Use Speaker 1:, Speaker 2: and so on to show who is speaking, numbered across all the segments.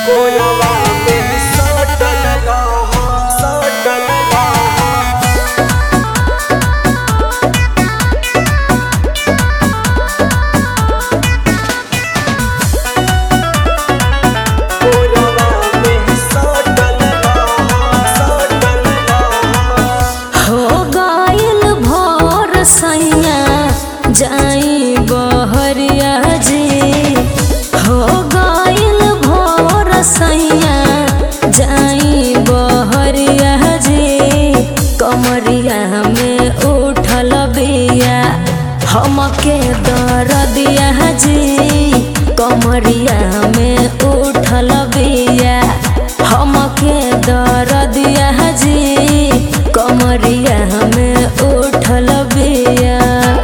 Speaker 1: कोलवा में सटल रहा सटल रहा कोलवा में सटल रहा सटल रहा
Speaker 2: हो गइल भोर सैया जाई बहरिया जी हो गइल भोर सैया जाई बहरिया जी कमरिया में उठल बिया हमके दरदिया जी कमरिया में उठल बिया हमके दरदिया जी कमरिया में उठल बिया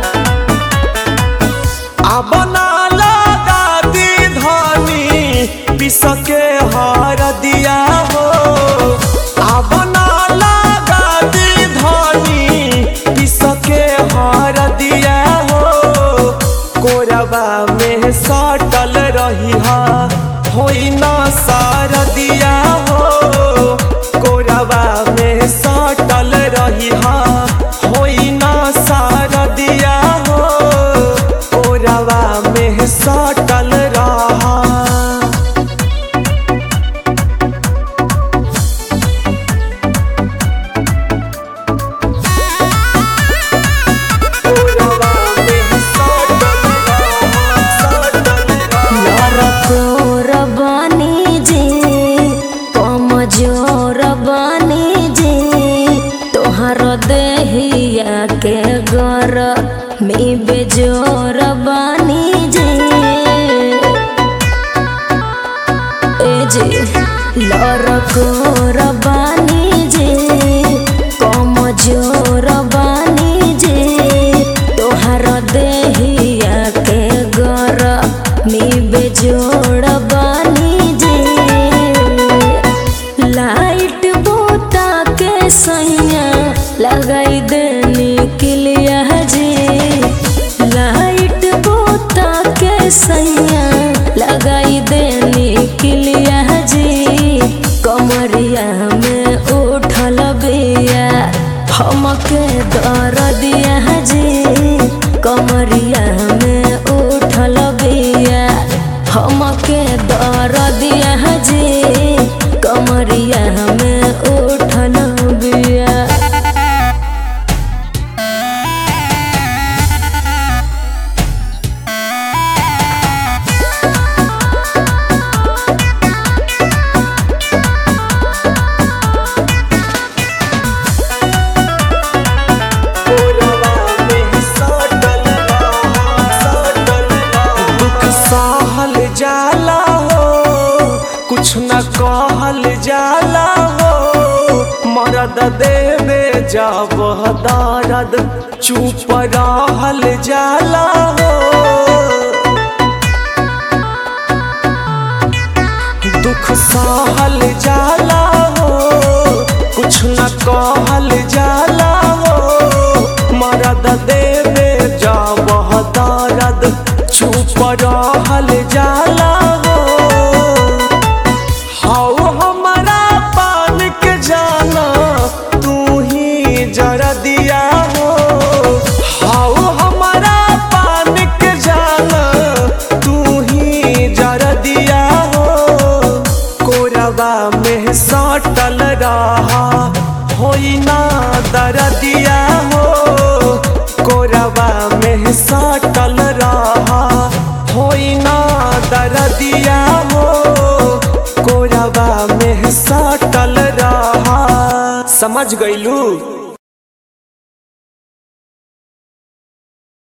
Speaker 1: अब ना लगा दी धनी पिसके हर दिया हो अब ना लगा दी धनी पिसके हर दिया हो कोरबा में सटल रही हा होई ना सार दिया हो कोरबा में सटल रही हा होई ना सार दिया हो कोरबा में सटल रहा कोरबा में सटल रहा सटल रहा
Speaker 2: लरकोर बानी जी कमजोर बानी जी तोहर देहिया के गर में बेजोर बानी जी ए जी लरकोर बानी जी कमजोर बानी जी तोहर देहिया के गर में बेजोड़ बानी जी लाइट बोता के सैया लगाई देनी किलिया जी लाइट बोता के सैया लगाई देनी किलिया जी कमरिया में उठल बिया हमके दर दिया जी कमरिया में उठल बिया हमके दर दिया जी कमरिया में उठल बिया
Speaker 1: कोरबा में सटल रहा सटल रहा दुख सहल जाला हो कुछ न कहल जाला हो मरद देवे जब दर्द चुप रहल जाला हो दुख सहल जाला हो कुछ न कहल जाला हो मरद देवे जब दर्द चुप रहल जाला हो हाउ हमारा पान के जाना तू ही जरा दिया हो हाउ हमारा पान के जाना तू ही जरा दिया हो कोरबा में सटल रहा होई ना दरदिया हो कोरबा में सटल रहा होई ना दरदिया हो कोरबा में सटल रहा समझ गईलू